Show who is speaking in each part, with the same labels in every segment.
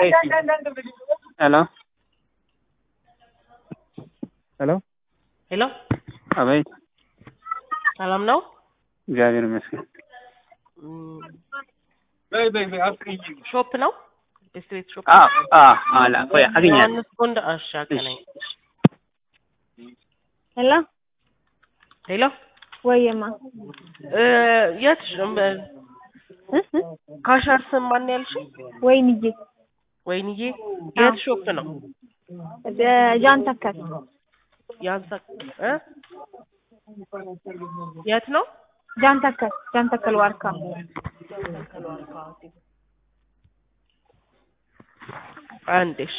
Speaker 1: ሄሎ ሄሎ
Speaker 2: ሄሎ
Speaker 1: አቤት
Speaker 2: ሰላም ነው?
Speaker 1: እግዚአብሔር ይመስገን
Speaker 2: እም፣ ሾፕ ነው? ቤስት ሾፕ
Speaker 1: አ አ አላ ቆይ አገኛለሁ
Speaker 2: ዮሐንስ ጎንዳ እሺ፣ አገናኝ
Speaker 3: ሄሎ
Speaker 2: ሄሎ
Speaker 3: ወይማ
Speaker 2: እ የት ካሻር ስም ማን ያልሽ?
Speaker 3: ወይንዬ
Speaker 2: ወይንዬ የት ሾፕ ነው?
Speaker 3: ጃን ተከል
Speaker 2: ያንሳ እ የት ነው?
Speaker 3: ጃን ተከል ጃን ተከል ዋርካ
Speaker 2: አንዴሽ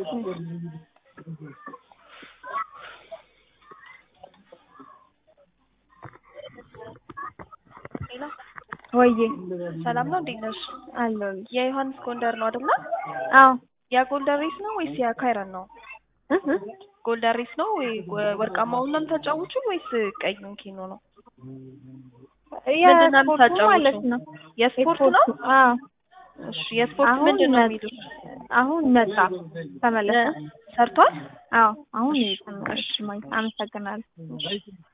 Speaker 3: ወይዬ
Speaker 4: ሰላም ነው። እንዴት ነሽ?
Speaker 3: አለሁልሽ።
Speaker 4: የዮሐንስ ጎንደር ነው አይደለ?
Speaker 3: አዎ
Speaker 4: ያ ጎልደን ሬስ ነው ወይስ ያ ካይረን ነው?
Speaker 3: እ እ
Speaker 4: ጎልደን ሬስ ነው ወይ ወርቃማውን ነው የምታጫውቹን ወይስ ቀዩን ኪኖ ነው? ምንድን ነው
Speaker 3: የስፖርቱ
Speaker 4: የምታጫውቹ?
Speaker 3: ማለት ነው።
Speaker 4: የስፖርት ነው?
Speaker 3: አዎ
Speaker 4: እሺ የስፖርት
Speaker 3: አሁን
Speaker 4: ምንድን ነው
Speaker 3: መ-
Speaker 4: የሚሉት?
Speaker 3: አሁን መጣ ተመለሰ።
Speaker 4: ሰርቷል?
Speaker 3: አዎ አሁን ተመለሰ። አመሰግናለሁ።